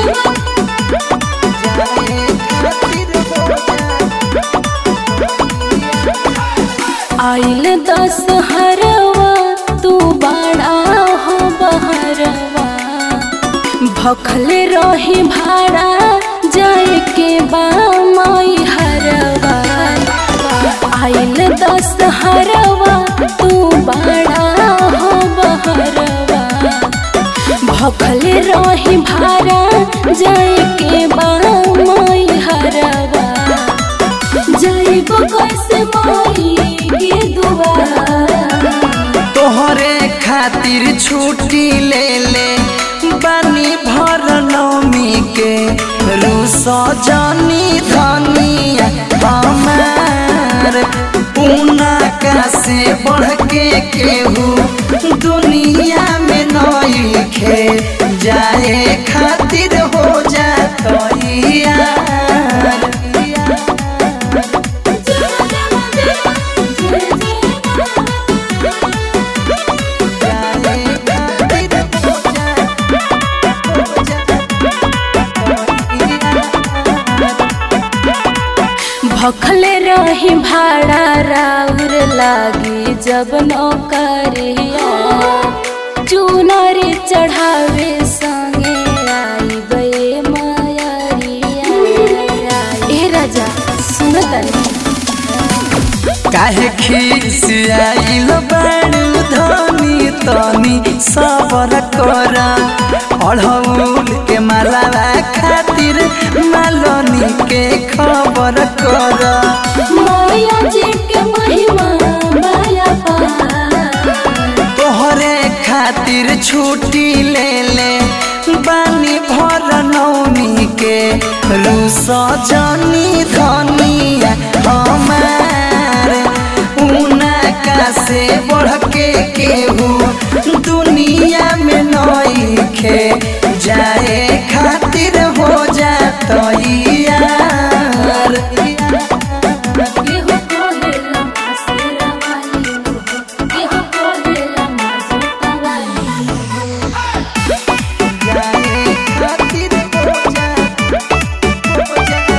जाए खातिर हो जा आइल दस हरवा तू बड़ा हो बहरवा भखल रही भाड़ा जाए के बा माई हरवा आइल दस हरवा तू बड़ा हो बहरवा भखल रही भाड़ा जाए के बा माई हरवा जाइब कैसे माई के दुआर तोहरे खातिर छुट्टी ले ले बानी भर नौमी के रूस जानी धनिया हमार पूना का से बढ़ के केहू दुनिया में नई खे जाए खातिर हो जात यार जाए खातिर हो भखल रही भाड़ा राउर लागी जब नौकरिया चूनर चढ़ावे संगे आई बे मायरिया ए राजा सुन तनी काहे खिसियाइल बाड़ू धनी तनी सबर कर अढ़ौल के मालावा खातिर मालनी के खबर कर मैया जी के महिमा माया पार तोहरे खातिर छुट्टी ले ले बानी भर नौमी के रूस जनी धनिया हमार ऊना का से बढ़ के केहू दुनिया में नई खे जाए खातिर हो जात यार केहू कहेला मासेरा वाली केहू कहेला मासूता वाली जाए खातिर हो जात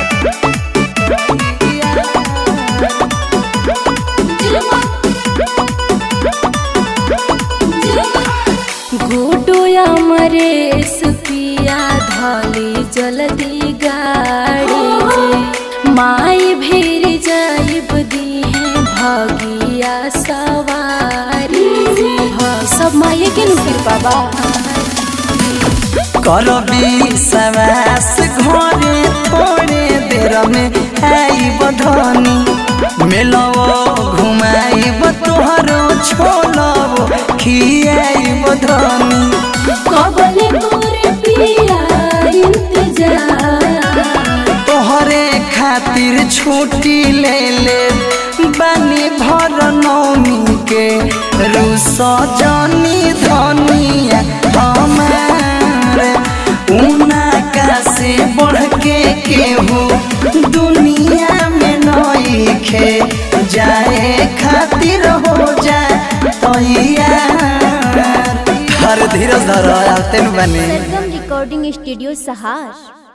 गुडो अमरेश पिया धली जल्दी गाड़ी जे माई भीर जाइब दीहे भगिया सवारी जे भ- सब माये के नु कृपा बा करबी सवास घरे थोड़े देर में आइब धनी मेलवो घुमाइब तोहरो छोलबो खियाइब धनी कबले करे पिया इंतजार तोहरे खातिर छुट्टी ले ले बानी भर नौमी के रूस जनी धनिया हमार ऊना का से बढ़ के केहू दुनिया में नई खे जाए खातिर हो जा तैयार हर धीरज धर आते बने सरगम रिकॉर्डिंग स्टूडियो सहार